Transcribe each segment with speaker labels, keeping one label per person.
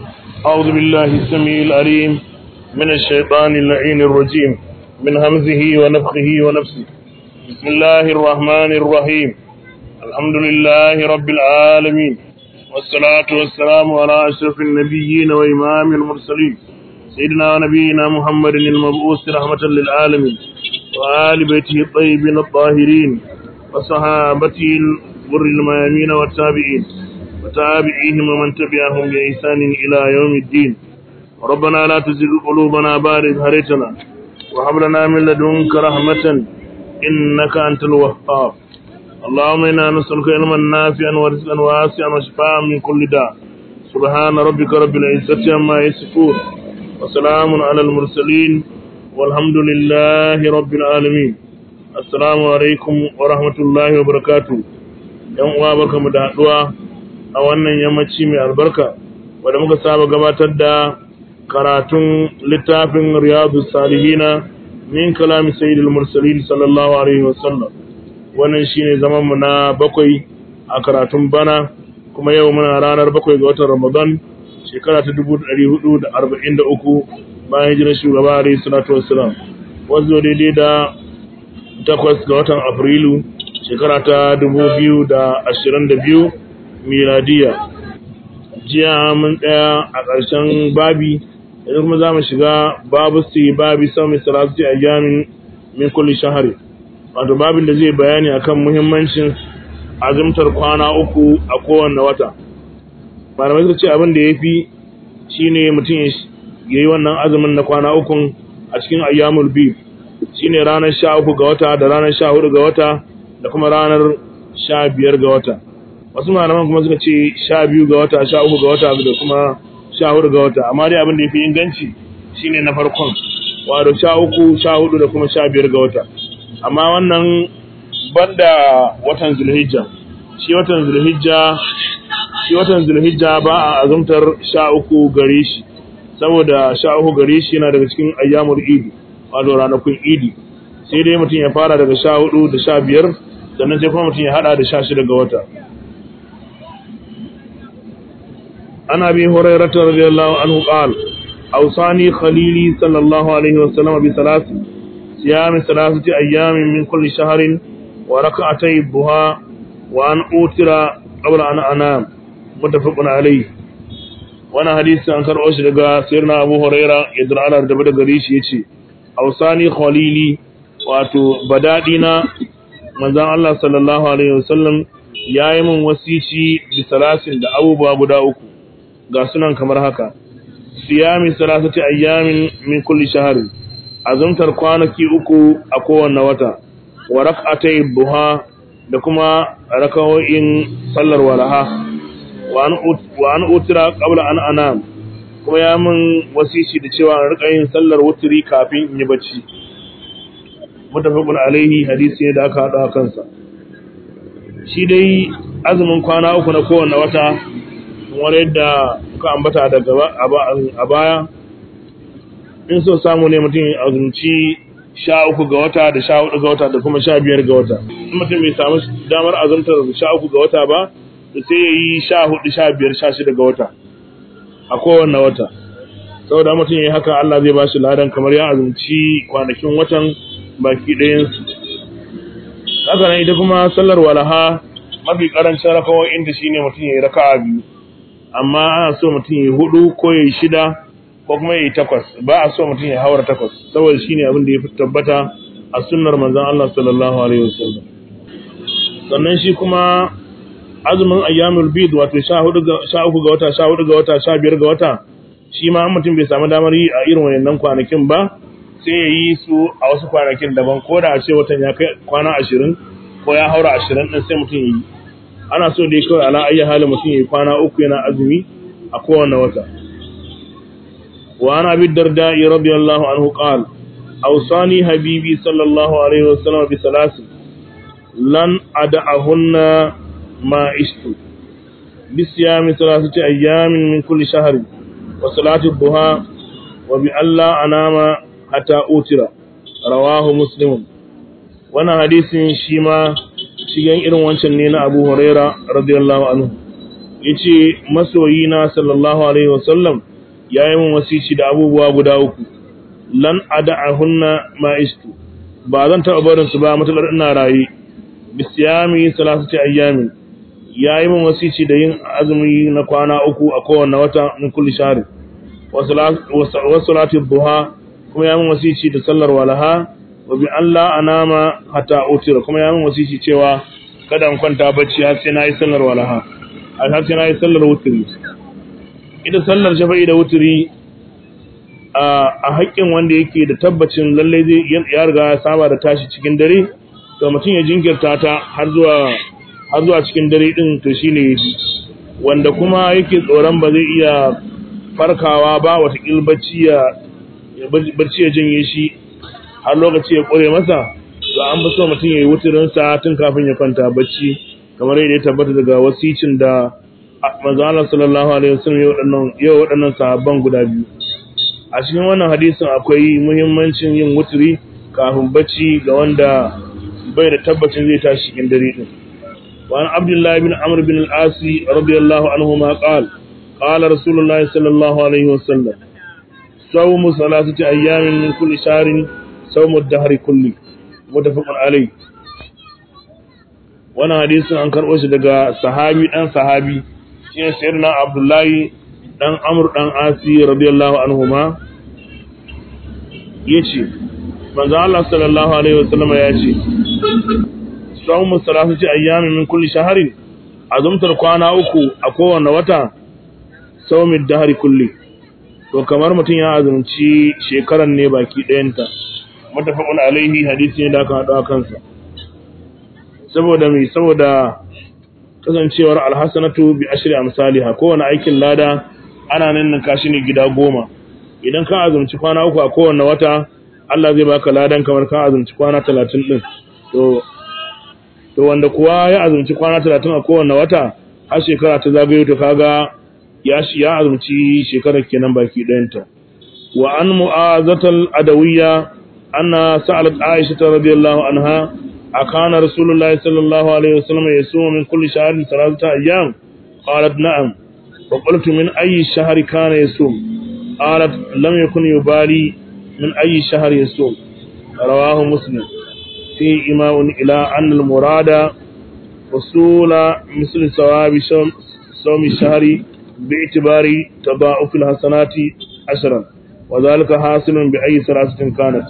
Speaker 1: أعوذ بالله السميع العليم من الشيطان اللعين الرجيم من همزه ونفخه ونفسه بسم الله الرحمن الرحيم الحمد لله رب العالمين والصلاة والسلام على أشرف النبيين وإمام المرسلين سيدنا ونبينا محمد المبعوث رحمة للعالمين وآل بيته الطيبين الطاهرين وصحابته الغر الميامين والتابعين وتابعيهم ومن تبعهم بإحسان إلى يوم الدين ربنا لا تزغ قلوبنا بعد إذ هديتنا وهب لنا من لدنك رحمة إنك أنت الوهاب اللهم إنا نسألك علما نافعا ورزقا واسعا وشفاء من كل داء سبحان ربك رب العزة عما يصفون وسلام على المرسلين والحمد لله رب العالمين السلام عليكم ورحمة الله وبركاته yan uwa barkamu da haduwa a wannan yammaci mai albarka wanda muka saba gabatar da karatun littafin riyadu salihina min kalami sayyidul mursalin sallallahu alaihi wasallam wannan shine zaman mu na bakwai a karatun bana kuma yau muna ranar bakwai ga watan ramadan shekara ta 1443 bayan hijirar shugaba alaihi salatu wassalam wanzu daidai da takwas ga watan afrilu shekara ta 2022 miladiya jiya mun tsaya a ƙarshen babi yanzu kuma za mu shiga babu su babi sami salatu a yamin min kulli shahari wato babin da zai bayani akan muhimmancin azumtar kwana uku a kowanne wata malamai suka ce abin da ya fi shine mutum ya yi wannan azumin na kwana ukun a cikin ayyamul bi shine ranar sha uku ga wata da ranar sha hudu ga wata da kuma ranar sha biyar ga wata wasu malaman kuma suka ce sha biyu ga wata sha uku ga wata da kuma sha hudu ga wata amma dai abin da ya fi inganci shine na farkon wato sha uku sha hudu da kuma sha biyar ga wata amma wannan banda watan zulhijja shi watan zulhijja shi watan zulhijja ba a azumtar sha uku gare shi saboda sha uku gare shi yana daga cikin ayyamul idi wato ranakun idi sai dai mutum ya fara daga sha hudu da sha biyar sannan sai kuma mutum ya hada da sha shida ga wata عن أبي هريرة رضي الله عنه قال أوصاني خليلي صلى الله عليه وسلم بثلاث صيام ثلاثة أيام من كل شهر وركعتي الضحى وأن أوتر قبل أن أنام متفق عليه وانا حديث عن كرؤوش لغا سيرنا أبو هريرة يدر على ردبت غريش يتي أوصاني خليلي واتو بدادنا manzon Allah sallallahu alaihi wasallam yayi min wasici bi salasin da abubuwa guda uku ga sunan kamar haka siyami salasati ayyamin min kulli shahr azumtar kwanaki uku a kowanne wata wa rak'atay duha da kuma rakawoyin sallar walaha wa an utira qabla an anam kuma ya min wasici da cewa an rika yin sallar wutri kafin in yi bacci mutafaqun alaihi hadisi ne da aka hada kansa shi dai azumin kwana uku na kowanne wata kamar yadda kuka ambata daga a baya in so samu ne mutum azumci sha uku ga wata da sha hudu ga wata da kuma sha biyar ga wata in mutum bai samu damar azumtar sha uku ga wata ba da sai ya yi sha hudu sha biyar sha shida ga wata a kowanne wata saboda mutum ya haka Allah zai ba shi ladan kamar ya azumci kwanakin watan baki ɗayansu haka nan ita kuma sallar walaha mafi karancin rakawoyin da shine mutum ya yi raka'a biyu amma ana so mutum ya hudu ko ya yi shida ko kuma ya yi takwas ba a so mutum ya haura takwas saboda shine abin da ya fi tabbata a sunnar manzon Allah sallallahu alaihi wasallam sannan shi kuma azumin ayyamul bid wato 14 ga 13 ga wata 14 ga wata 15 ga wata shi ma mutum bai samu damar yi a irin wayannan kwanakin ba sai ya yi su a wasu kwanakin daban ko da a ce watan ya kai kwana 20 ko ya haura 20 din sai mutum ya yi ana so dai kawai ala ayi halin mutum ya kwana uku yana azumi a kowane wata wa ana bi darda radiyallahu anhu qal awsani habibi sallallahu alaihi wasallam bi salasi lan ad'ahunna ma ishtu bi siyami thalathati ayamin min kulli shahrin wa salati duha wa bi alla anama hatta utira rawahu muslim wannan hadisin shi ma shigen irin wancan ne na Abu Huraira radiyallahu anhu yace masoyina sallallahu alaihi wasallam yayi mun wasici da abubuwa guda uku lan ada'ahunna ma istu ba zan taɓa barin su ba matakar ina raye bisiyami salasati ayyamin yayi mun wasici da yin azumi na kwana uku a kowanne wata min kulli shahr wa salati duha kuma yayi mun wasici da sallar walaha wa bi Allah anama hatta utira kuma yayi mun wasici cewa kada in kwanta bacci har sai nayi sallar walaha har sai nayi sallar wutri ita sallar shafa'i da wutri a haƙƙin wanda yake da tabbacin lallai zai ya riga ya saba da tashi cikin dare to mutum ya jinkirta ta har zuwa har zuwa cikin dare din to shine yafi wanda kuma yake tsoron ba zai iya farkawa ba wata bacci ya barci ya janye shi har lokaci ya kore masa to an fi so mutum ya yi wuturin sa tun kafin ya kwanta bacci kamar yadda ya tabbata daga wasicin da manzo Allah sallallahu alaihi wasallam ya waɗannan ya waɗannan sahabban guda biyu a cikin wannan hadisin akwai muhimmancin yin wuturi kafin bacci ga wanda bai da tabbacin zai tashi cikin dare din wa an abdullahi bin amr bin al-as radiyallahu anhu ma qala qala rasulullahi sallallahu alaihi wasallam sawmu salasati ayyamin min kulli shahrin sawmu ad-dahr kulli mutafaqun alayhi wannan hadisin an karbo shi daga sahabi dan sahabi shine sayyidina abdullahi dan amr dan asi radiyallahu anhuma yace manzo Allah sallallahu alaihi wasallam ya ce sawmu salasati ayyamin min kulli shahrin azumtar kwana uku a kowanne wata sawmi dahri kulli to kamar mutum ya azumci shekaran ne baki ɗayanta mutafaqun alaihi hadisi ne da aka hada kansa saboda mai saboda kasancewar alhasanatu bi ashri amsalha kowane aikin lada ana nan kashi ne gida goma idan ka azumci kwana uku a kowanne wata Allah zai baka ladan kamar ka azumci kwana talatin din to to wanda kuwa ya azumci kwana talatin a kowanne wata har shekara ta zagayo to kaga ya shi ya azumci shekarar kenan baki ɗayanta wa an mu'azatal adawiyya anna sa'alat aisha radiyallahu anha akana rasulullahi sallallahu alaihi wasallam yasumu min kulli shahrin thalathata ayyam qalat na'am فقلت من أي شهر كان يصوم قالت لم يكن يبالي من أي شهر يصوم رواه مسلم فيه إماء إلى أن المراد وصول مثل ثواب صوم الشهر باعتبار تضاعف الحسنات عشرا وذلك حاصل بأي ثلاثة كانت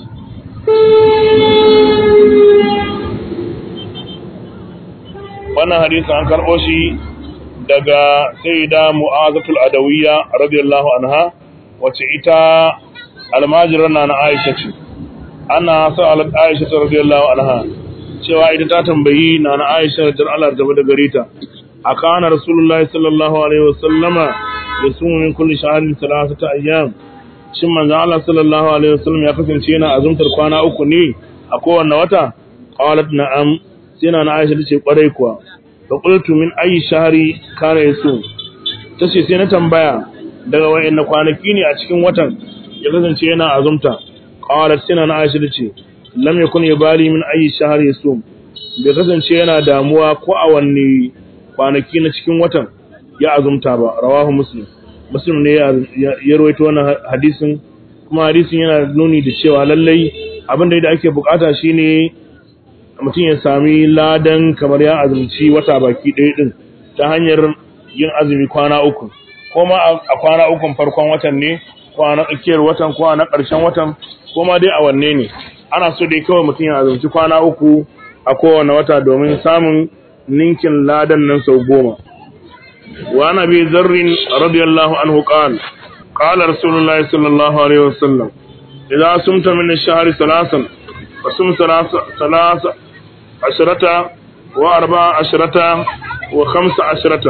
Speaker 1: wannan hadisi an karɓo shi daga sayyida mu'azatul adawiyya radiyallahu anha wace ita almajiran na Aisha ce ana sa'alat Aisha radiyallahu anha cewa ita ta tambayi na Aisha da Allah da da gare ta akana rasulullahi sallallahu alaihi wasallama yasumu min kulli shahrin thalathata ayyam shin manzo Allah sallallahu alaihi wasallam ya kasance yana azumtar kwana uku ne a kowanne wata qalat na'am sai na Aisha tace kwarai kuwa faƙultu min ayi shahari kana yaso ta ce sai na tambaya daga wayanne kwanaki ne a cikin watan ya kasance yana azumta qalat sina na aisha ce lam yakun yabali min ayi shahari yaso bai kasance yana damuwa ko a wanne kwanaki na cikin watan ya azumta ba rawahu muslim muslim ne ya rawaito wannan hadisin kuma hadisin yana nuni da cewa lallai abin da ake bukata shine mutum ya sami ladan kamar ya azumci wata baki ɗaya ɗin ta hanyar yin azumi kwana uku ko ma a kwana ukun farkon watan ne ko a na tsakiyar watan ko a na ƙarshen watan ko ma dai a wanne ne ana so dai kawai mutum ya azumci kwana uku a kowane wata domin samun ninkin ladan nan sau goma wa ana bi zarrin radiyallahu anhu qal qala rasulullahi sallallahu alaihi wasallam idza sumta min ash-shahri salasan fasum salasa عشرة وأربع عشرة وخمس عشرة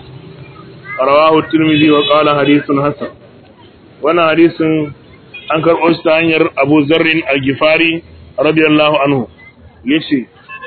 Speaker 1: رواه الترمذي وقال حديث حسن وانا حديث أنكر أستانير أبو ذر الجفاري رضي الله عنه يشي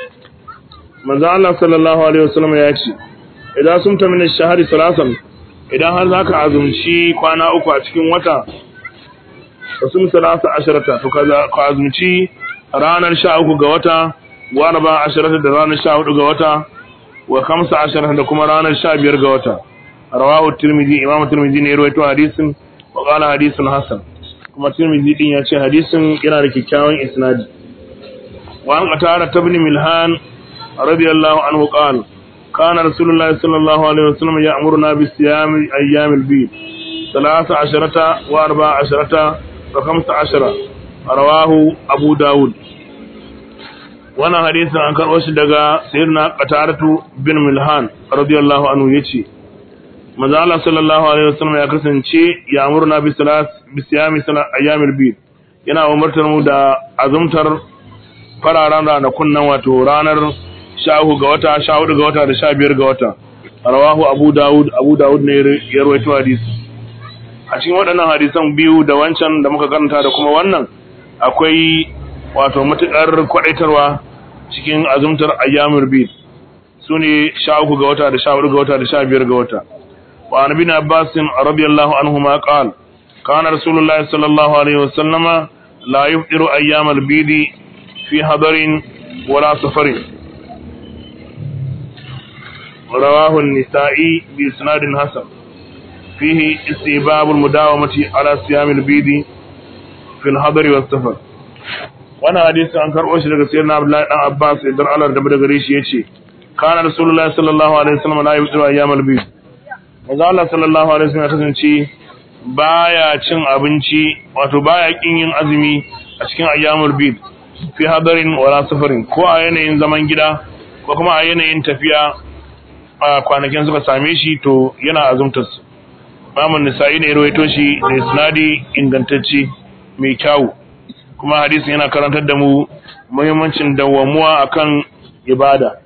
Speaker 1: من الله صلى الله عليه وسلم يشي إذا سمت من الشهر ثلاثا idan har za ka azumci kwana uku a cikin wata ka sun salasa ashirata to ka azumci ranar sha uku ga wata wa arba ashirata da ranar sha hudu ga wata wa kamsa ashirata da kuma ranar sha biyar ga wata rawahu tirmidhi imam tirmidhi ne rawaito hadisin wa qala hadisun hasan kuma tirmidhi din ya ce hadisin yana da kyakkyawan isnadi wa an qatara tabni milhan radiyallahu anhu qala kana rasulullahi sallallahu alaihi wasallam ya'muruna bi siyam ayyam al-bid 13 wa 14 wa 15 rawahu abu daud wannan hadisin an karɓo shi daga sayyidina qataratu bin milhan radiyallahu anhu yace manzo Allah sallallahu alaihi wasallam ya kasance ya amurna bi salat bi siyami salat ayyamil bid yana umartar mu da azumtar fararen ranakun nan wato ranar 13 ga wata 14 ga wata da 15 ga wata rawahu abu daud abu daud ne ya rawaito hadisi a cikin waɗannan hadisan biyu da wancan da muka karanta da kuma wannan akwai wato matuƙar kwaɗaitarwa cikin azumtar ayyamul bid su ne sha uku ga wata da sha hudu ga wata da sha biyar ga wata wa an bin abbasin radiyallahu anhu ma qal kana rasulullahi sallallahu alaihi wasallama la yufṭiru ayyamal bid fi hadarin wala safarin rawahu an-nisa'i bi isnadin hasan fihi istibab al-mudawamati ala siyamil bid fi al-hadari was safar wannan hadisi an karɓo shi daga sayyidina Abdullahi dan Abbas idan Allah da daga gare shi yace kana rasulullahi sallallahu alaihi wasallam la yusiru ayyamal bid manzo Allah sallallahu alaihi wasallam ya kasance baya cin abinci wato baya kin yin azumi a cikin ayyamul bid fi hadarin wala safarin ko a yanayin zaman gida ko kuma a yanayin tafiya a kwanakin suka same shi to yana azumtar su Imam Nisa'i ne ya rawaito shi da isnadi ingantacce mai kyau kuma hadisin yana karantar da mu muhimmancin dawwamuwa akan ibada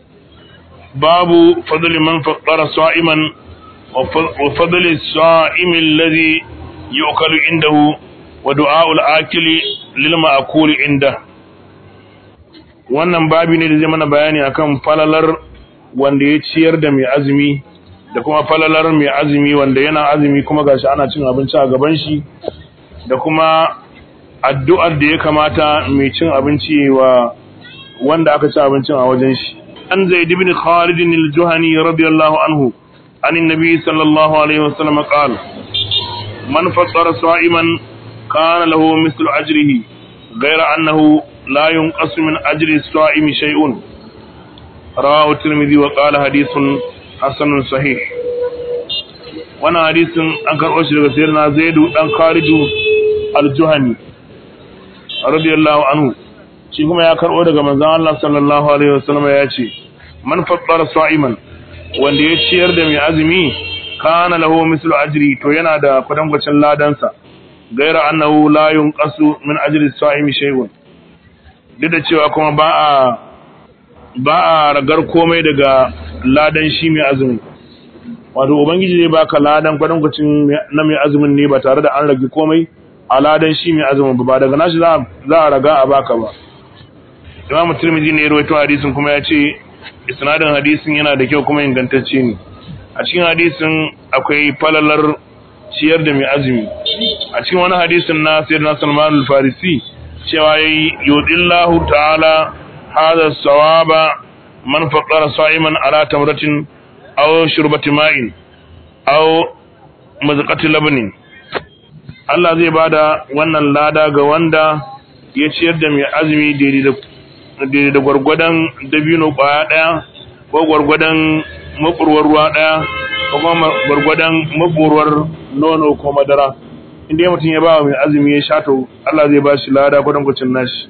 Speaker 1: babu fadli man faqqara sa'iman wa fadli sa'im alladhi yu'kalu indahu wa du'a'u al-akili lil ma'kuli inda wannan babi ne da zai mana bayani akan falalar wanda ya ciyar da mai azumi da kuma falalar mai azumi wanda yana azumi kuma gashi ana cin abinci a gaban shi da kuma addu'ar da ya kamata mai cin abinci wa wanda aka ci abincin a wajen shi. An zai dibin Khalidin al-Juhani radiyallahu anhu, anin nabi sallallahu Alaihi wasallam ƙal, man fassara sa'iman kana lahu mislu ajrihi, gaira annahu la yunqasu min ajri sa'imi shay'un. Rawahu Tirmidhi wa qala hadithun hasanun sahih. Wannan hadisin an karɓo shi daga sayyidina Zaidu dan Khalidu al-Juhani. radiyallahu anhu shi kuma ya karbo daga manzon Allah sallallahu alaihi wasallam ya ce man fattara sa'iman wanda ya ciyar da mai azumi kana lahu mislu ajri to yana da kwatankwacin ladansa gaira annahu la yunqasu min ajri sa'imi shay'un duk da cewa kuma ba a ba a ragar komai daga ladan shi mai azumi wato ubangiji zai baka ladan kwatankwacin na mai azumin ne ba tare da an rage komai aladan shi mai azumin ba daga nashi za a raga a baka ba imamu tirmidhi ne ya rawaito hadisin kuma ya ce isnadin hadisin yana da kyau kuma ingantacce ne a cikin hadisin akwai falalar ciyar da mai azumi a cikin wani hadisin na sayyidina Salman al-Farisi cewa yayi yudillahu ta'ala hadha sawaba man faqara sa'iman ala tamratin aw shurbati ma'in aw mazqati labanin Allah zai bada wannan lada ga wanda ya ciyar da mai azumi daidai da gwargwadon dabino kwaya daya ko gwargwadon makurwar ruwa daya ko kuma gwargwadon makurwar nono ko madara inda mutum ya ba mai azumi ya sha to Allah zai ba shi lada kwadon kwacin nashi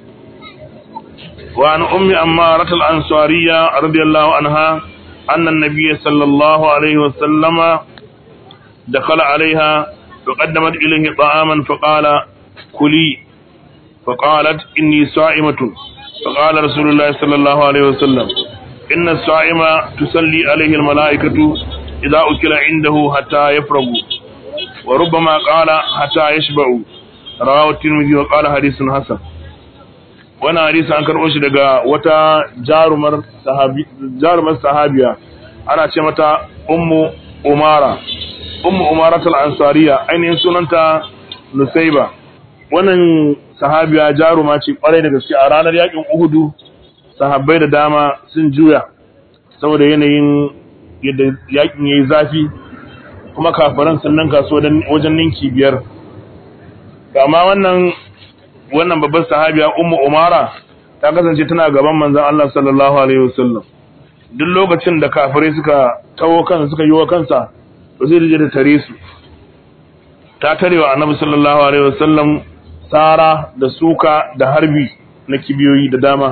Speaker 1: wa an ummi amma ratal ansariya radiyallahu anha annan nabiyyi sallallahu alaihi wa sallama dakhala alaiha فقدمت إليه طعاما فقال كلي فقالت إني صائمة فقال رسول الله صلى الله عليه وسلم إن الصائم تسلي عليه الملائكة إذا أكل عنده حتى يفرغوا وربما قال حتى يشبعوا رواه الترمذي وقال حديث حسن وانا حديث an karɓo shi daga wata jarumar sahabi jarumar sahabiya ana ce mata ummu umara ummu umaratul ansariya ainihin sunanta nusaiba wannan sahabiya jaruma ce kwarai da gaske a ranar yakin uhudu sahabbai da dama sun juya saboda yanayin yadda yakin yayi zafi kuma kafiran sun ninka su wajen ninki biyar kama wannan wannan babbar sahabiya ummu umara ta kasance tana gaban manzon Allah sallallahu alaihi wasallam duk lokacin da kafirai suka tawo kansa suka yi wa kansa to zai rije da tare su ta tarewa annabi sallallahu alaihi wasallam tsara da suka da harbi na kibiyoyi da dama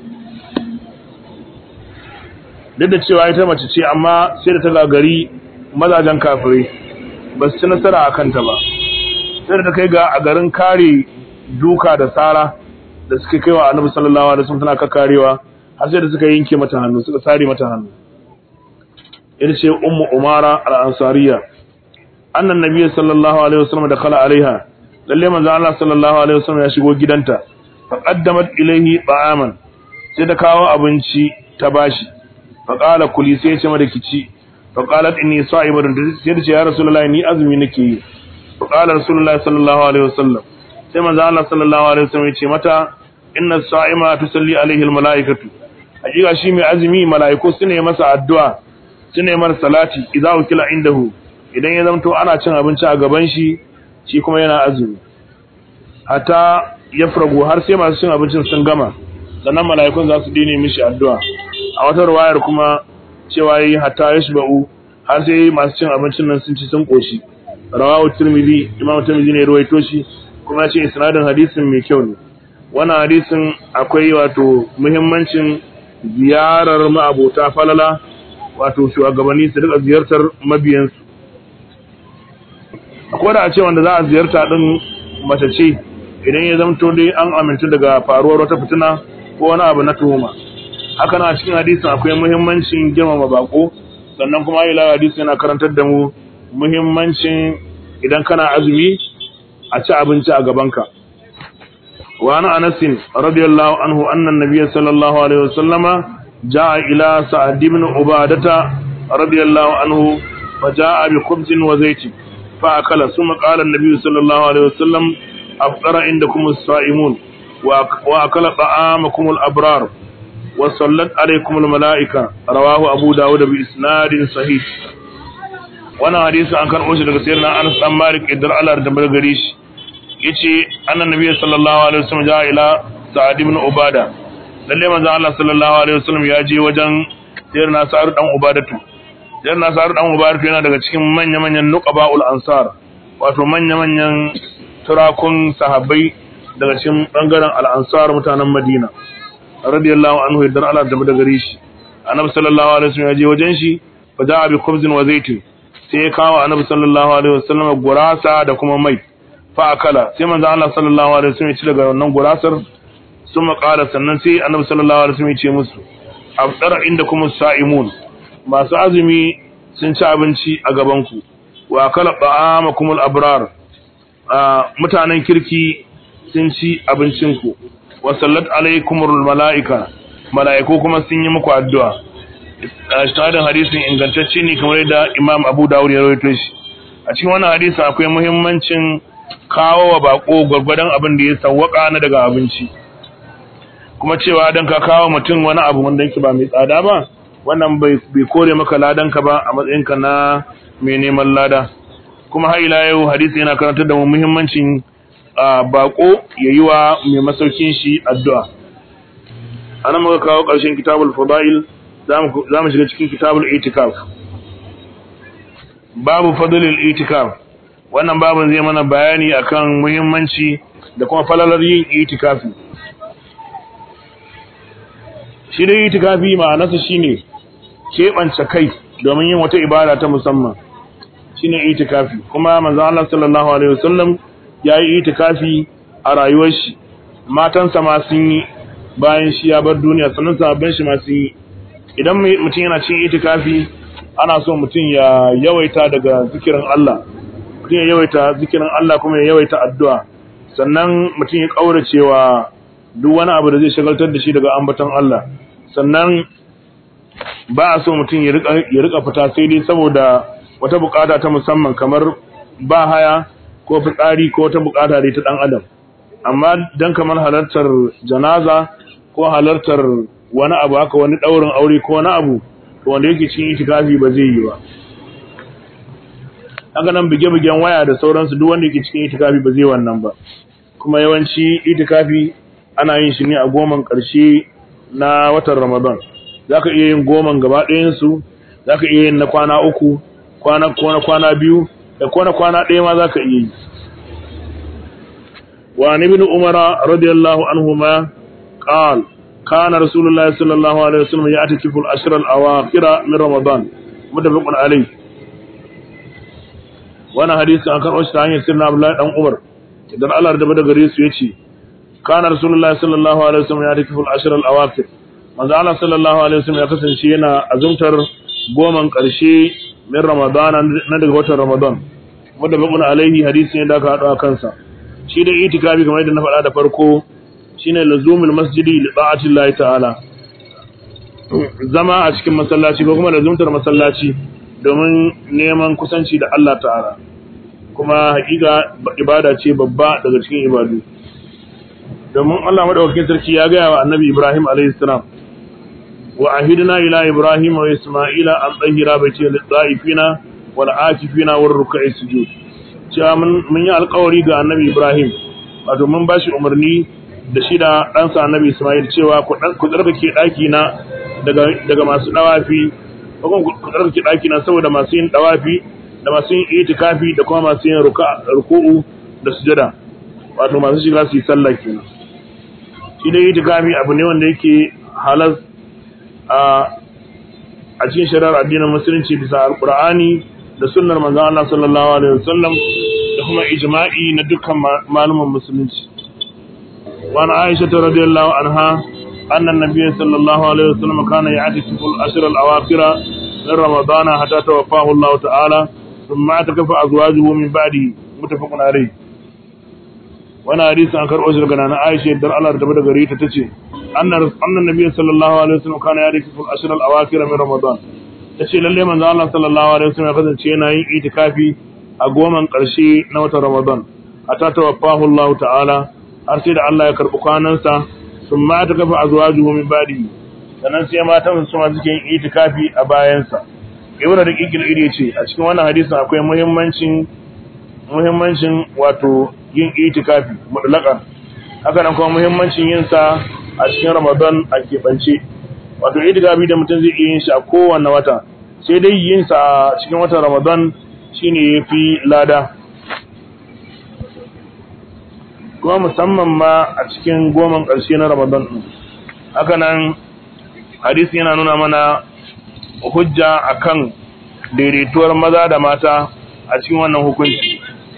Speaker 1: duk da cewa ita mace ce amma sai da ta gagari mazajen kafirai ba su ci nasara a kanta ba sai da ta kai ga a garin kare duka da tsara da suka kai wa annabi sallallahu alaihi wasallam tana kakkarewa har sai da suka yanke mata hannu suka sare mata hannu ita ce ummu umara al-ansariya annan nabi sallallahu alaihi wasallam da kala alaiha lalle manzo Allah sallallahu alaihi wasallam ya shigo gidanta fa qaddamat ilayhi ta'aman sai ta kawo abinci ta bashi fa qala kuli sai ya ce mata kici fa qalat inni sa'ibatun sai ta ce ya rasulullahi ni azumi nake yi fa qala rasulullahi sallallahu alaihi wasallam sai manzo Allah sallallahu alaihi wasallam ya ce mata inna sa'ima tusalli alaihi almalaikatu hakika shi mai azumi malaiku sune masa addu'a sune mar salati idza ukila indahu idan ya zamto ana cin abinci a gaban shi shi kuma yana azumi hatta ya farago har sai masu cin abincin sun gama sannan mala'ikun za su dine mishi addu'a a wata ruwayar kuma cewa yi hatta ya shiba'u har sai masu cin abincin nan sun ci sun koshi rawahu tirmidhi imam tirmidhi ne ruwaito shi kuma ya ce isnadin hadisin mai kyau ne wannan hadisin akwai wato muhimmancin ziyarar ma'abota falala wato shugabanni su rika ziyartar mabiyansu akwai da a ce wanda za a ziyarta din mace ce idan ya zamto dai an amintu daga faruwar wata fitina ko wani abu na tuhuma haka na cikin hadisin akwai muhimmancin girmama bako sannan kuma ila hadisi yana karantar da mu muhimmancin idan kana azumi a ci abinci a gabanka wa ana anas radiyallahu anhu anna an-nabiy sallallahu alaihi wasallama jaa ila sa'd ibn ubadata radiyallahu anhu fa jaa bi khubzin wa zaytin fa akala thumma qala an-nabiy sallallahu alaihi wasallam afṭara indakum as-sa'imun wa akala ta'amakum al-abrar wa sallat alaykum al-mala'ika rawahu abu dawud bi isnadin sahih wannan hadisi an karɓo shi daga sayyidina Anas dan Malik idan Allah da bar gare shi yace annan nabi sallallahu alaihi wasallam ja ila Sa'ad ibn Ubada lalle manzo Allah sallallahu alaihi wasallam ya je wajen sayyidina Sa'ad dan Ubadatu sayyidina Sa'ad dan Ubadatu yana daga cikin manya manyan nuqabaul ansar wato manya manyan turakun sahabbai daga cikin bangaren al-ansar mutanen Madina radiyallahu anhu idan Allah da bar gare shi annabi sallallahu alaihi wasallam ya je wajen shi fa ja'a bi khubzin wa zaitin sai ya kawo annabi sallallahu alaihi wasallam gurasa da kuma mai fa akala sai manzo Allah sallallahu alaihi wasallam ya ci daga wannan gurasar sun qala sannan sai annabi sallallahu alaihi wasallam ya ce musu afdara indakum sa'imun masu azumi sun ci abinci a gaban ku wa akala ta'amakum al-abrar mutanen kirki sun ci abincin ku wa sallat alaikumul malaika malaiku kuma sun yi muku addu'a shahadin hadisin ingantacce ne kamar yadda Imam Abu Dawud ya rawaito shi a cikin wannan hadisi akwai muhimmancin kawo wa bako gwargwadon abin da ya sawwaka na daga abinci kuma cewa dan ka kawo mutum wani abu wanda yake ba mai tsada ba wannan bai bai kore maka ladan ka ba a matsayin ka na mai neman lada kuma har ila yau hadisi yana karantar da mu muhimmancin bako yayi wa mai masaukin shi addu'a anan muka kawo ƙarshen kitabul fadail za mu shiga cikin kitabul itikaf babu fadlul itikaf wannan babin zai mana bayani akan muhimmanci da kuma falalar yin itikafi shi dai itikafi ma'anarsa shine keɓance kai domin yin wata ibada ta musamman shine itikafi kuma manzo Allah sallallahu alaihi wasallam yayi itikafi a rayuwar shi matansa ma sun yi bayan shi ya bar duniya sannan sahabban shi ma sun yi idan mutum yana cin itikafi ana so mutum ya yawaita daga zikirin Allah mutum ya yawaita zikirin Allah kuma ya yawaita addu'a sannan mutum ya kauracewa duk wani abu da zai shagaltar da shi daga ambaton Allah sannan ba a so mutum ya rika fita sai dai saboda wata bukata ta musamman kamar ba haya ko fitsari ko wata bukata dai ta dan adam amma dan kamar halartar janaza ko halartar wani abu haka wani daurin aure ko wani abu to wanda yake cikin itikafi ba zai yi ba haka nan bige-bigen waya da sauransu duk wanda yake cikin itikafi ba zai wannan ba kuma yawanci itikafi ana yin shi ne a goman ƙarshe na watan Ramadan zaka iya yin goman gaba ɗayan su zaka iya yin na kwana uku kwana kwana kwana biyu da kwana kwana ɗaya ma zaka iya yi wa ibn umara radiyallahu anhuma qala kana rasulullahi sallallahu alaihi wasallam ya'takifu al-ashra al-awakhir min ramadan mutafaqun alayh wannan hadisi an karɓo shi ta hanyar sirna Abdullahi dan Umar idan Allah da bada gare su yace kana rasulullahi sallallahu alaihi wasallam ya'takifu al-ashra al-awakhir manzo Allah sallallahu alaihi wasallam ya kasance yana azumtar goman ƙarshe min ramadana na daga watan ramadan mutafaqun alayhi hadisi ne da aka haɗu a kansa shi da itikafi kamar yadda na faɗa da farko shine lazumul masjidi li ta'ati Allah ta'ala zama a cikin masallaci ko kuma lazumtar masallaci domin neman kusanci da Allah ta'ala kuma hakika ibada ce babba daga cikin ibadu domin Allah madaukakin sarki ya gaya wa annabi Ibrahim alayhi salam wa ahidna ila Ibrahim wa Isma'ila an tsahira baiti lil da'ifina wal akifina war ruk'i sujud cewa mun yi alƙawari ga annabi Ibrahim wato mun bashi umarni da shi da ɗansa annabi Ismail cewa ku tsarkake ɗaki na daga masu ɗawafi ko kuma ku tsarkake ɗaki na saboda masu yin ɗawafi da masu yin itikafi da kuma masu yin ruku'u da sujada wato masu shiga su yi sallah kenan shi da itikafi abu ne wanda yake halas a a cikin shari'ar addinin musulunci bisa alqur'ani da sunnar manzon Allah sallallahu alaihi wasallam da kuma ijma'i na dukkan malumin musulunci وعن عائشة رضي الله عنها أن النبي صلى الله عليه وسلم كان يعتكف الأشهر الأواخر من رمضان حتى توفاه الله تعالى ثم اعتكف أزواجه من بعده متفق عليه وانا حديث عن كرؤوس لقنا عائشة در الله رتبت غريتة تتشي أن أن النبي صلى الله عليه وسلم كان يعتكف الأشهر الأواخر من رمضان tace lalle manzo Allah sallallahu alaihi wasallam ya kasance yana yin itikafi a goman ƙarshe na watan Ramadan hatta tawaffahu Allah ta'ala har sai da Allah ya karɓi kwanansa sun ma ta kafa a zuwa juhu min badi sannan sai matan su ma suke yin itikafi a bayansa ibnu da kikil iri ce a cikin wannan hadisin akwai muhimmancin muhimmancin wato yin itikafi mutlaqan haka nan kuma muhimmancin yin sa a cikin Ramadan a keɓance wato itikafi da mutum zai iya yin shi a kowanne wata sai dai yin sa a cikin watan Ramadan shine yafi lada kuma musamman ma a cikin goman ƙarshe na Ramadan ɗin. Haka nan hadisi yana nuna mana hujja akan daidaituwar maza da mata a cikin wannan hukunci.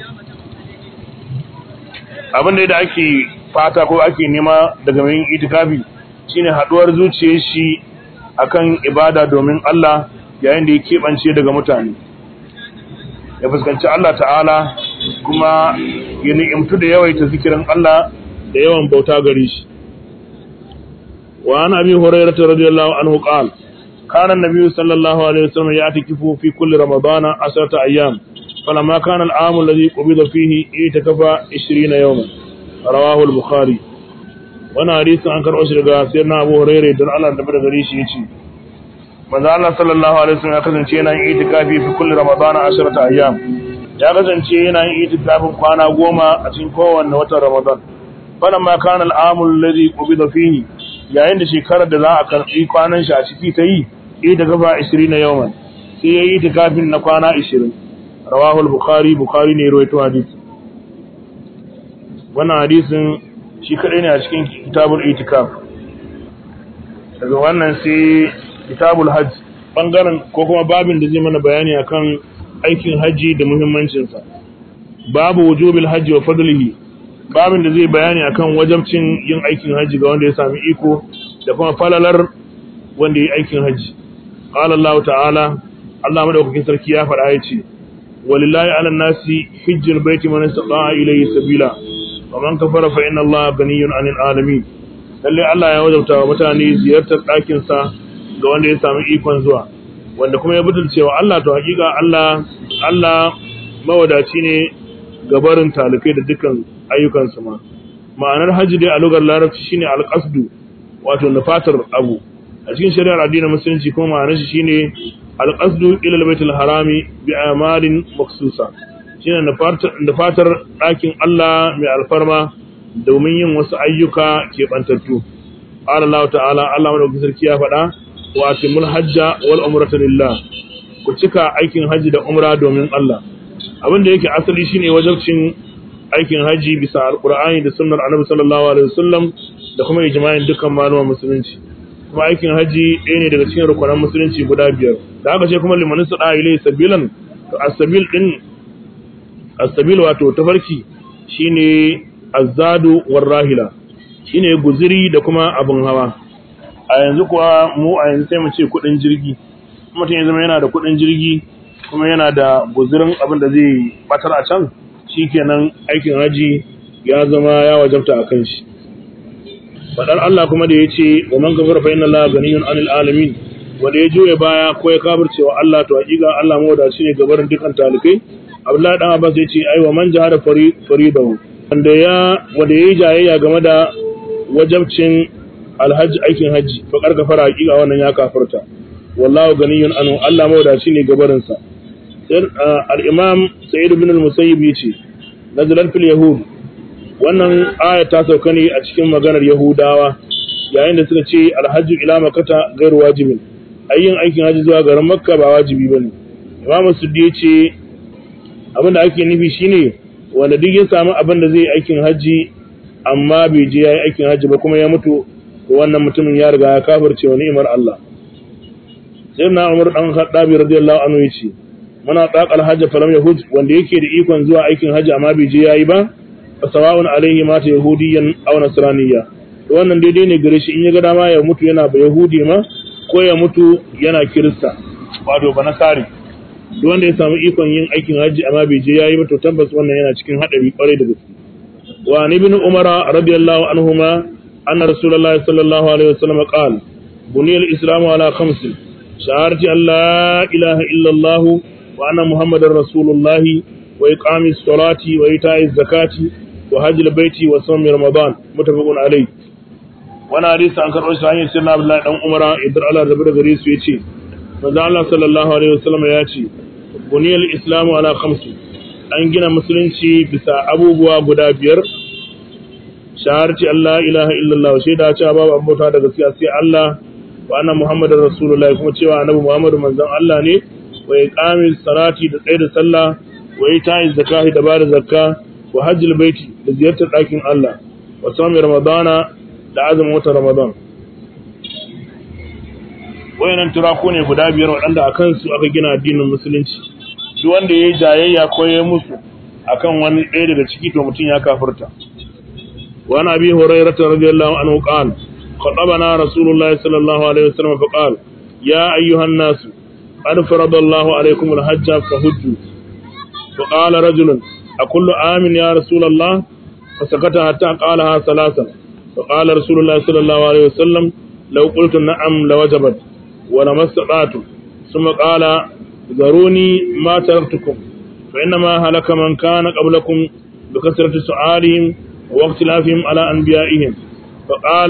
Speaker 1: Abin da ake fata ko ake nema daga mai itikafi shine haɗuwar zuciyar shi akan ibada domin Allah yayin da ya keɓance daga mutane. Ya fuskanci Allah ta'ala kuma ya ni'imtu da yawaita zikirin Allah da yawan bauta gare shi wa an abi hurairah radiyallahu anhu qala kana an-nabiy sallallahu alaihi wasallam ya'takifu fi kulli ramadana asrata ayyam falamma kana al-aam alladhi qubida fihi itakafa 20 yawman rawahu al-bukhari wannan hadisin an karɓo shi daga sayyidina abu hurairah dan Allah da bada gare shi yace manzo Allah sallallahu alaihi wasallam ya kasance yana yin itikafi fi kulli ramadana asrata ayyam ya kasance yana yin itikafin kwana goma a cikin kowanne watan Ramadan. Falan ma kana al'amul ladhi qubida fihi yayin da shekarar da za a karbi kwanan shi a ciki ta yi ita gaba 20 na yawman sai yayi itikafin na kwana 20 rawahu al-bukhari bukhari ne rawaito hadisi wannan hadisin shi kadai ne a cikin kitabul itikaf daga wannan sai kitabul hajj bangaren ko kuma babin da zai mana bayani akan aikin hajji da muhimmancinsa babu wujubil hajji wa fadlihi babin da zai bayani akan wajabcin yin aikin hajji ga wanda ya sami iko da kuma falalar wanda ya aikin hajji qala Allah ta'ala Allah madaukakin sarki ya faɗa ya ce walillahi 'ala nasi hajjul baiti man istata'a ilayhi sabila wa man kafara fa inna Allah ganiyyun 'anil alamin lalle Allah ya wajabta wa mutane ziyartar ɗakin sa ga wanda ya sami ikon zuwa wanda kuma ya butulce wa Allah to hakika Allah Allah mawadaci ne ga barin talikai da dukkan ayyukansu ma ma'anar hajji dai a lugar larabci shine alqasdu wato nufatar abu a cikin shari'ar addinin musulunci kuma ma'anar shi shine alqasdu ila albaytil harami bi amalin maksusa shine da fatar ɗakin Allah mai alfarma domin yin wasu ayyuka keɓantattu Allah ta'ala Allah madaukakin sarki ya faɗa wa atimul hajja wal umrata lillah ku cika aikin haji da umra domin Allah abin da yake asali shine wajibcin aikin haji bisa alqur'ani da sunnar annabi sallallahu alaihi wasallam da kuma ijma'in dukkan malaman musulunci kuma aikin haji ɗaya ne daga cikin rukunan musulunci guda biyar da haka ce kuma liman sada ilai sabilan to as-sabil din as-sabil wato tafarki shine azadu war rahila shine guziri da kuma abun hawa a yanzu kuwa mu a yanzu sai mu ce kudin jirgi mutum ya zama yana da kudin jirgi kuma yana da guzirin abin da zai batar a can shikenan aikin haji ya zama ya wajabta a kan shi fadar Allah kuma da yace wa man kafara fa inna Allah ganiyun anil alamin wanda ya juye baya ko ya kafirce wa Allah to hakika Allah mawadaci ne gabarin dukan talikai Abdullahi dan Abbas yace ai wa man jahada faridahu wanda ya wanda yayi jayayya game da wajabcin alhaji aikin haji fa karka fara hakika wannan ya kafirta wallahu ganiyun anhu Allah mawadaci ne gabarin sa sai al-imam Sa'id ibn al-Musayyib yace nazalan fil yahud wannan aya ta sauka ne a cikin maganar yahudawa yayin da suka ce alhaji ila makata gairu wajibin ayyin aikin haji zuwa garin makka ba wajibi bane imam suddi yace abin da ake nufi shine wanda duk ya samu abin da zai yi aikin haji amma bai je yayi aikin haji ba kuma ya mutu wannan mutumin ya riga ya kafirce wa ni'imar Allah sai na Umar dan Khattabi radiyallahu anhu yace muna taqal hajj falam yahuj wanda yake da ikon zuwa aikin haji amma bai je yayi ba fasawa'un alaihi mata yahudiyan aw nasraniyya to wannan daidai ne gare shi in ya ga dama ya mutu yana ba yahudi ma ko ya mutu yana kirista wato ba nasari duk wanda ya samu ikon yin aikin haji amma bai je yayi ba to tabbas wannan yana cikin hadari kwarai da gaske wa ibn umara radiyallahu anhuma anna rasulullahi sallallahu alaihi wasallam qala buniyal islamu ala khams shahadati an la ilaha illa allah wa anna muhammadar rasulullahi wa iqamis salati wa ita'iz zakati wa hajjil baiti wa sawmi ramadan mutafaqun alayh wannan hadisi an karɓo shi hanyar sirna Abdullahi dan Umara idan Allah da da gare su yace manzo Allah sallallahu alaihi wasallam ya ce buniyal islamu ala khamsi an gina musulunci bisa abubuwa guda biyar shaharci Allah ilaha illallah shaida cewa babu abota da gaskiya sai Allah wa anna muhammadar rasulullahi kuma cewa annabi muhammadu manzon Allah ne wa iqamis salati da tsaye da sallah wa ita'iz zakati da bada zakka wa hajjil baiti da ziyartar ɗakin Allah wa sami ramadana da azumin watan ramadan wayannan turaku ne guda biyar waɗanda a kansu aka gina addinin musulunci duk wanda ya yi jayayya ko ya musu akan wani ɗaya daga ciki to mutum ya kafirta wa na bi hurairata radiyallahu anhu qala خطبنا رسول الله صلى الله عليه وسلم فقال يا أيها الناس قد فرض الله عليكم الحج فهجوا فقال رجل أكل آمن يا رسول الله فسكت حتى قالها ثلاثا فقال رسول الله صلى الله عليه وسلم لو قلت نعم لوجبت ولما استطعتم ثم قال ذروني ما تركتكم فإنما هلك من كان قبلكم بكثرة سؤالهم واختلافهم على أنبيائهم فقال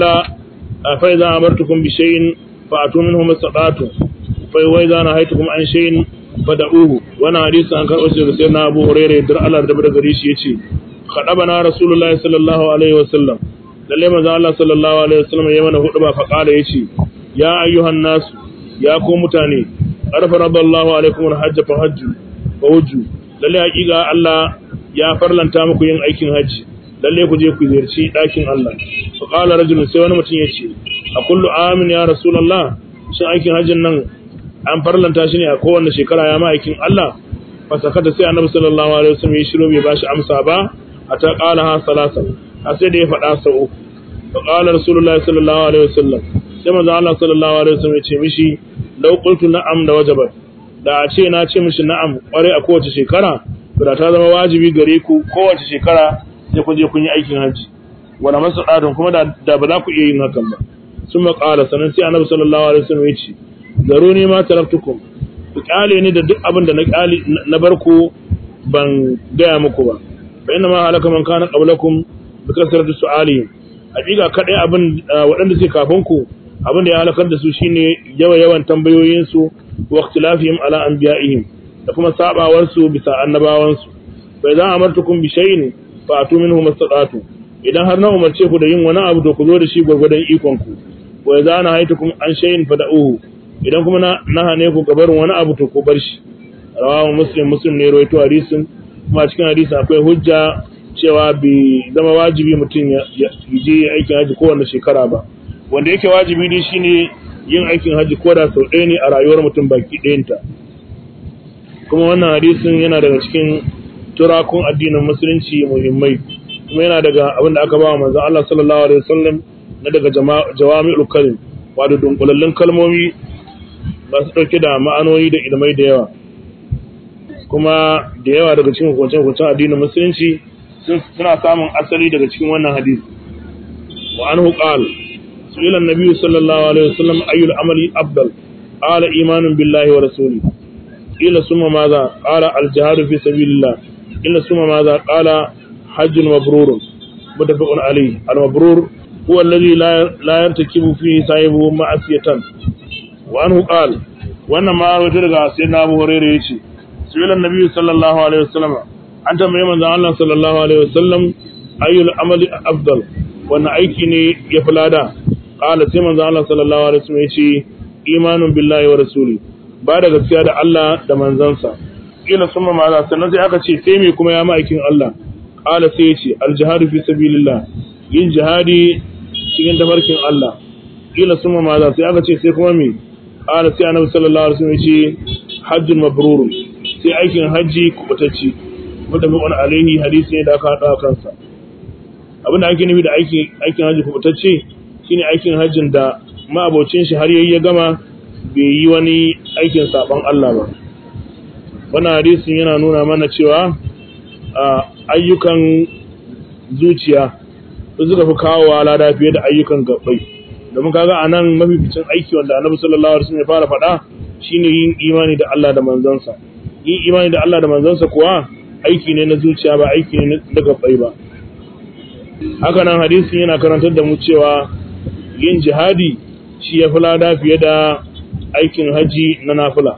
Speaker 1: فإذا أمرتكم بشيء فأتوا منه ما استطعتم وإذا نهيتكم عن شيء fada'uhu wannan hadisi an karɓo shi daga sayyidina Abu Hurairah da Allah da daga gare shi yace khadabana rasulullahi sallallahu alaihi wasallam lalle manzo Allah sallallahu alaihi wasallam ya mana hudu ba fa kala yace ya ayyuhan nas ya ku mutane arfa radallahu alaikum alhajj fa hajju fa hujju lalle hakika Allah ya farlanta muku yin aikin haji lalle ku je ku ziyarci dakin Allah fa qala rajulun sai wani mutum yace a kullu amin ya rasulullah shin aikin hajjin nan an farlanta shi ne a kowanne shekara ya ma'aikin Allah fasakata sai annabi sallallahu alaihi wasallam ya shiro bai bashi amsa ba a ta qala ha salasa a sai da ya faɗa sau uku fa qala rasulullahi sallallahu alaihi wasallam sai manzo Allah sallallahu alaihi wasallam ya ce mishi law qultu na'am da wajabat da a ce na ce mishi na'am kware a kowace shekara da ta zama wajibi gare ku kowace shekara sai ku je kun yi aikin haji wala masadadun kuma da ba za ku iya yin hakan ba sun maƙala sannan sai annabi sallallahu alaihi wasallam ya ce zaro ne ma taraktukum ku kyale ni da duk abin da na kyale na barku ban gaya muku ba fa inna ma halaka man kana qablakum bi kasrati su'alihim hakika kadai abin waɗanda suke kafin ku abin da ya halakar da su shine yawa yawan tambayoyin su wa ikhtilafihim ala anbiya'ihim da kuma sabawar su bisa annabawan su fa idan amartukum bi shay'in fa atu minhu mastata'tu idan har na umarce ku da yin wani abu to ku zo da shi gurgurdan ikon ku wa idza nahaytukum an shay'in fada'uhu idan kuma na nahane ku gabarin wani abu to ku bar shi rawahu muslim muslim ne rawaito hadisin kuma cikin hadisi akwai hujja cewa bai zama wajibi mutum ya je aikin haji kowane shekara ba wanda yake wajibi ne shine yin aikin haji ko da sau ɗaya ne a rayuwar mutum baki ɗayanta kuma wannan hadisin yana daga cikin turakun addinin musulunci muhimmai kuma yana daga abin da aka ba wa manzon Allah sallallahu alaihi wasallam na daga jawami'ul kalim wato dunkulallun kalmomi masu ɗauke da ma'anoni da ilmai da yawa kuma da yawa daga cikin hukuncen-hukuncen addinin musulunci suna samun asali daga cikin wannan hadisi wa an huƙal su'ilan nabi sallallahu alaihi wasallam ayyul amali afdal qala imanun billahi wa rasuli ila summa madha qala al jihadu fi sabilillah ila summa madha qala hajjun mabrur mutafaqun alayhi al mabrur huwa alladhi la la yartakibu fihi sahibu ma'asiyatan wa anhu qala wannan ma rawaito daga sayyidina Abu Hurairah yace su'ilan nabi sallallahu alaihi wasallam an tambaye manzon Allah sallallahu alaihi wasallam ayyul amali afdal wannan aiki ne ya fi lada qala sai manzon Allah sallallahu alaihi wasallam yace imanun billahi wa rasuli ba da gaskiya da Allah da manzansa kila summa ma za sannan sai aka ce sai me kuma ya ma'aikin Allah qala sai yace al jihadu fi sabilillah yin jihadi cikin tafarkin Allah kila summa ma za sai aka ce sai kuma me qala sai annabi sallallahu alaihi wasallam yace hajjun mabrurun sai aikin hajji kubatacci mutafaqun alaihi hadisi ne da aka hada kansa abin da ake nufi da aikin aikin hajji kubatacce shine aikin hajjin da ma'abocin shi har yayi ya gama bai yi wani aikin saban Allah ba wannan hadisin yana nuna mana cewa ayyukan zuciya su suka fi kawowa lada fiye da ayyukan gabbai domin kaga anan mafificin aiki wanda Annabi sallallahu alaihi wasallam ya fara faɗa shine yin imani da Allah da manzansa yin imani da Allah da manzansa kuwa aiki ne na zuciya ba aiki ne na gabbai ba haka nan hadisin yana karantar da mu cewa yin jihadi shi ya fi lada fiye da aikin haji na nafila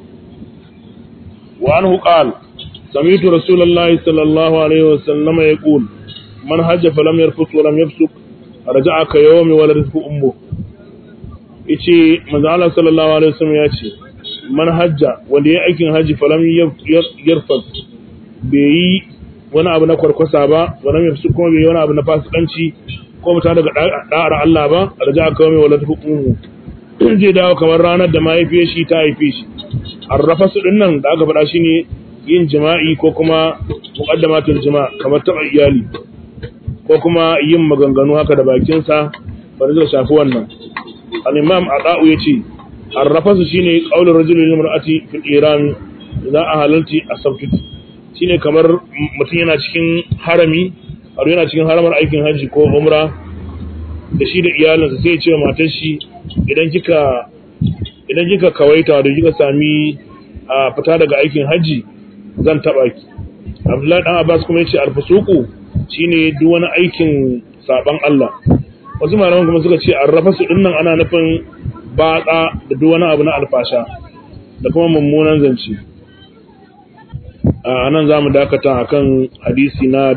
Speaker 1: wa anhu qala sami'tu rasulullahi sallallahu alaihi wasallam yaqul man hajja falam yarfus wa lam yafsuk raja'a ka yawmi waladatu ummu yace manzo Allah sallallahu alaihi wasallam ya ce man hajja wanda ya aikin haji falam yarfas bai yi wani abu na kwarkwasa ba wani mai su kuma bai yi wani abu na fasikanci ko mutum daga da'ar Allah ba a raja aka mai wala hukumu zai dawo kamar ranar da mahaifiyar shi ta haife shi arrafa su dinnan da aka faɗa shi ne yin jima'i ko kuma muqaddamatul jima' kamar taɓa iyali ko kuma yin maganganu haka da bakinsa ba zai shafi wannan al-imam adau yace arrafa su shine qaulur rajuli lil mar'ati fil iran za a halalti asabtu shine kamar mutum yana cikin harami a yana cikin haramar aikin hajji ko umra da shi da iyalinsa sai ya ce wa matar shi idan kika idan kika kawaita da kika sami a fita daga aikin hajji zan taba ki Abdullahi dan Abbas kuma yace alfusuku shine duk wani aikin saban Allah wasu malaman kuma suka ce arrafasu dinnan ana nufin batsa da duk wani abu na alfasha da kuma mummunan zance a nan za mu dakata a kan hadisi na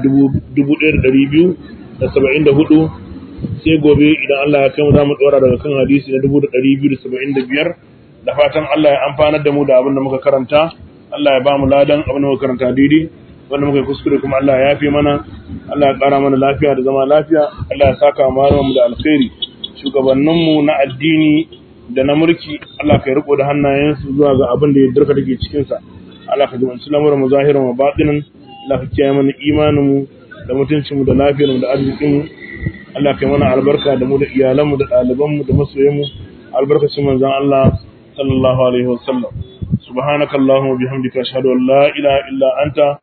Speaker 1: 1274 sai gobe idan Allah ya kai mu za mu tsora daga kan hadisi na 1275 da fatan Allah ya amfanar da mu da abin da muka karanta Allah ya ba mu ladan abin da muka karanta daidai wanda muka yi kuskure kuma Allah ya yafe mana Allah ya ƙara mana lafiya da zama lafiya Allah ya saka mu da alkhairi shugabanninmu na addini da na mulki Allah ka riko da hannayensu zuwa ga abin da ya dirka take cikin sa Allah ka zubanci lamuran mu zahiran wa batinin Allah ka kiyaye mana imanin mu da mutuncin mu da lafiyar mu da arzikin mu Allah ka yi mana albarka da mu da iyalan mu da ɗaliban mu da masoyan mu albarkacin manzon Allah sallallahu alaihi wasallam subhanakallahumma bihamdika ashhadu an la ilaha illa anta